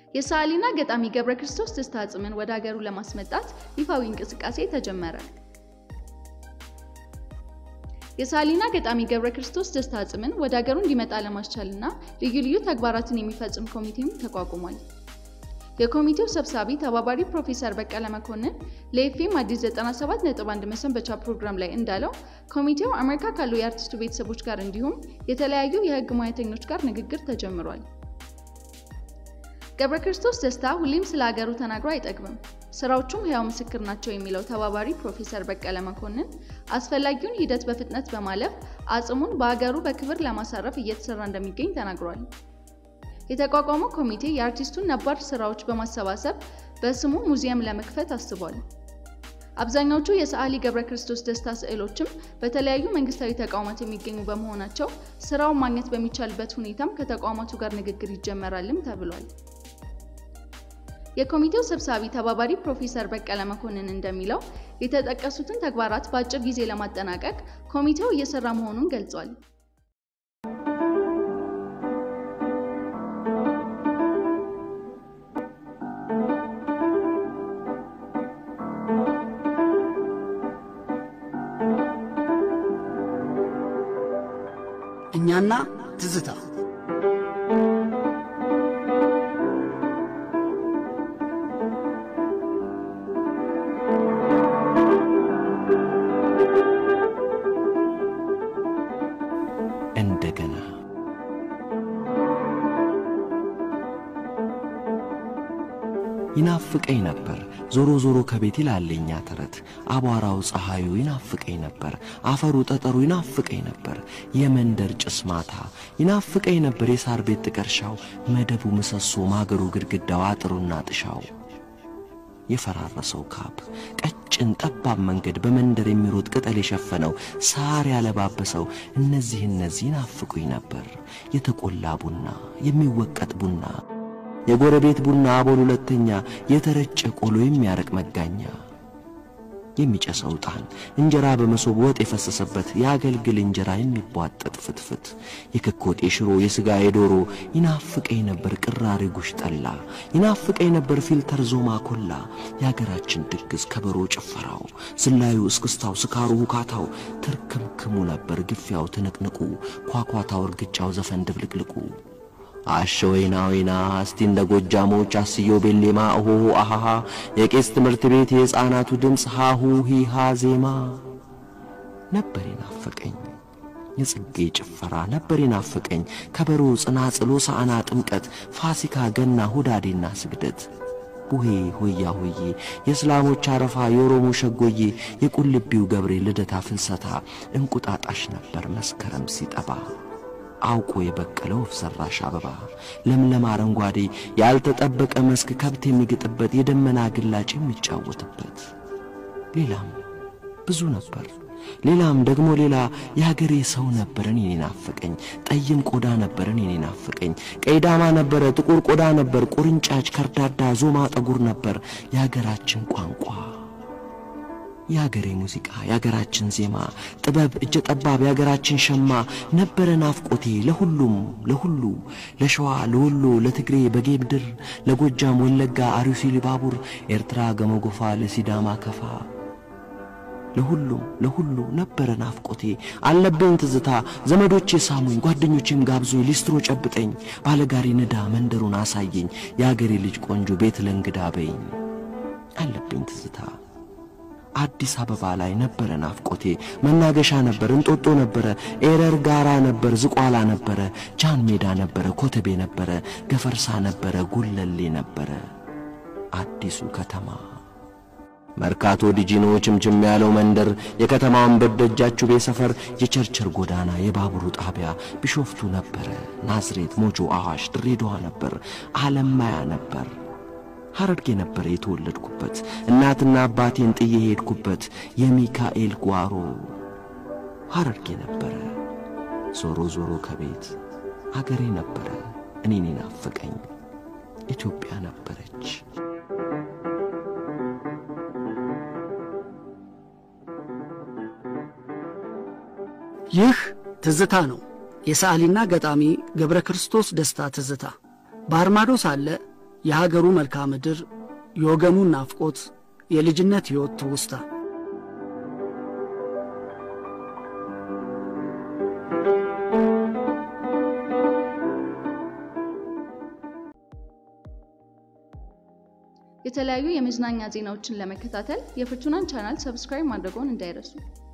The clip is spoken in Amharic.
የሰዓሊና ገጣሚ ገብረ ክርስቶስ ደስታ አጽምን ወደ ሀገሩ ለማስመጣት ይፋዊ እንቅስቃሴ ተጀመረ። የሰዓሊና ገጣሚ ገብረ ክርስቶስ ደስታ አጽምን ወደ ሀገሩ እንዲመጣ ለማስቻልና ልዩ ልዩ ተግባራትን የሚፈጽም ኮሚቴም ተቋቁሟል። የኮሚቴው ሰብሳቢ ተባባሪ ፕሮፌሰር በቀለ መኮንን ለኤፍኤም አዲስ 97.1 መሰንበቻ ፕሮግራም ላይ እንዳለው ኮሚቴው አሜሪካ ካሉ የአርቲስቱ ቤተሰቦች ጋር እንዲሁም የተለያዩ የሕግ ሙያተኞች ጋር ንግግር ተጀምሯል። ገብረ ክርስቶስ ደስታ ሁሌም ስለ ሀገሩ ተናግሮ አይጠግብም፣ ስራዎቹም ሕያው ምስክር ናቸው የሚለው ተባባሪ ፕሮፌሰር በቀለ መኮንን አስፈላጊውን ሂደት በፍጥነት በማለፍ አጽሙን በሀገሩ በክብር ለማሳረፍ እየተሰራ እንደሚገኝ ተናግሯል። የተቋቋመው ኮሚቴ የአርቲስቱን ነባር ስራዎች በማሰባሰብ በስሙ ሙዚየም ለመክፈት አስቧል። አብዛኛዎቹ የሰዓሊ ገብረ ክርስቶስ ደስታ ስዕሎችም በተለያዩ መንግስታዊ ተቋማት የሚገኙ በመሆናቸው ስራውን ማግኘት በሚቻልበት ሁኔታም ከተቋማቱ ጋር ንግግር ይጀመራልም ተብሏል። የኮሚቴው ሰብሳቢ ተባባሪ ፕሮፌሰር በቀለ መኮንን እንደሚለው የተጠቀሱትን ተግባራት በአጭር ጊዜ ለማጠናቀቅ ኮሚቴው እየሰራ መሆኑን ገልጿል። እኛና ትዝታ እንደገና ይናፍቀኝ ነበር ዞሮ ዞሮ ከቤት ይላል የኛ ተረት። አቧራው ፀሐዩ ይናፍቀኝ ነበር፣ አፈሩ ጠጠሩ ይናፍቀኝ ነበር፣ የመንደር ጭስ ማታ ይናፍቀኝ ነበር፣ የሳር ቤት ጥቀርሻው፣ መደቡ ምሰሶ፣ ማገሩ ግድግዳው፣ አጥሩና ጥሻው የፈራረሰው ካብ ቀጭን ጠባብ መንገድ በመንደር የሚሮጥ ቅጠል የሸፈነው ሳር ያለባበሰው እነዚህ እነዚህ ይናፍቁኝ ነበር። የተቆላ ቡና፣ የሚወቀጥ ቡና፣ የጎረቤት ቡና አቦል ሁለተኛ፣ የተረጨ ቆሎ የሚያረቅ መጋኛ፣ የሚጨሰው ዕጣን፣ እንጀራ በመሶብ ወጥ የፈሰሰበት የአገልግል እንጀራ የሚቧጠጥ ፍትፍት፣ የክኮት የሽሮ የሥጋ የዶሮ ይናፍቀኝ ነበር ቅራሪ ጉሽ ጠላ፣ ይናፍቀኝ ነበር ፊልተር ዞማ ኮላ፣ የአገራችን ድግስ ከበሮ ጭፈራው፣ ዝላዩ እስክስታው፣ ስካሩ ሁካታው፣ ትርክምክሙ ነበር ግፊያው ትንቅንቁ፣ ኳኳታው እርግጫው ዘፈን ድብልቅልቁ አሸ ወይና ወይና እስቲ እንደ ጎጃሞች አስዮ ቤሌማ እሆሆ አሃሃ የቄስ ትምህርት ቤት የሕፃናቱ ድምፅ ሃሁ ሂሃ ዜማ ነበር የናፈቀኝ። የጽጌ ጭፈራ ነበር የናፈቀኝ። ከበሮ፣ ጽናጽሎ፣ ሳዕና፣ ጥምቀት፣ ፋሲካ፣ ገና፣ ሁዳዴና ስግደት ቡሄ ሆያ ሆዬ የእስላሞች አረፋ የኦሮሞ ሸጎዬ የቁልቢው ገብሬ ልደታ ፍልሰታ እንቁጣጣሽ ነበር መስከረም ሲጠባ አውቆ የበቀለው ወፍ ዘራሽ አበባ ለምለም አረንጓዴ ያልተጠበቀ መስክ ከብት የሚግጥበት የደመና ግላጭ የሚጫወትበት ሌላም ብዙ ነበር። ሌላም ደግሞ ሌላ የሀገሬ ሰው ነበረን የኔ ናፈቀኝ። ጠይም ቆዳ ነበረን የኔ ናፈቀኝ። ቀይ ዳማ ነበረ፣ ጥቁር ቆዳ ነበር፣ ቁርንጫጭ፣ ከርዳዳ፣ ዞማ ጠጉር ነበር የሀገራችን ቋንቋ የሀገሬ ሙዚቃ የሀገራችን ዜማ ጥበብ እጀ ጠባብ የሀገራችን ሸማ ነበረ ናፍቆቴ ለሁሉም ለሁሉ ለሸዋ ለወሎ ለትግሬ በጌምድር ለጎጃም ወለጋ አርሲ ሊባቡር ኤርትራ ገመጎፋ ለሲዳማ ከፋ ለሁሉም ለሁሉ ነበረ ናፍቆቴ አለብኝ ትዝታ ዘመዶቼ ሳሙኝ ጓደኞቼም ጋብዞኝ ሊስትሮ ጨብጠኝ ባለጋሪ ንዳ መንደሩን አሳየኝ የአገሬ ልጅ ቆንጆ ቤት ለእንግዳ በይኝ አለብኝ ትዝታ አዲስ አበባ ላይ ነበረ ናፍቆቴ መናገሻ ነበር እንጦጦ ነበረ ኤረር ጋራ ነበር ዝቋላ ነበረ ጃን ሜዳ ነበረ ኮተቤ ነበረ ገፈርሳ ነበረ ጉለሌ ነበረ አዲሱ ከተማ መርካቶ ዲጂኖ ችምችም ያለው መንደር የከተማውን በደጃችሁ ቤት ሰፈር የቸርችር ጎዳና የባቡሩ ጣቢያ ቢሾፍቱ ነበረ ናዝሬት ሞጆ አዋሽ ድሬዳዋ ነበር አለማያ ነበር ሐረርጌ ነበረ የተወለድኩበት እናትና አባቴን ጥዬ ሄድኩበት የሚካኤል ጓሮ ሐረርጌ ነበረ ዞሮ ዞሮ ከቤት አገሬ ነበረ እኔን ናፈቀኝ ኢትዮጵያ ነበረች ይህ ትዝታ ነው። የሰዓሊና ገጣሚ ገብረ ክርስቶስ ደስታ ትዝታ። ባህር ማዶ ሳለ የሀገሩ መልክዓ ምድር፣ የወገኑን ናፍቆት፣ የልጅነት ሕይወት ትውስታ የተለያዩ የመዝናኛ ዜናዎችን ለመከታተል የፍርቱናን ቻናል ሰብስክራይብ ማድረግዎን እንዳይረሱ።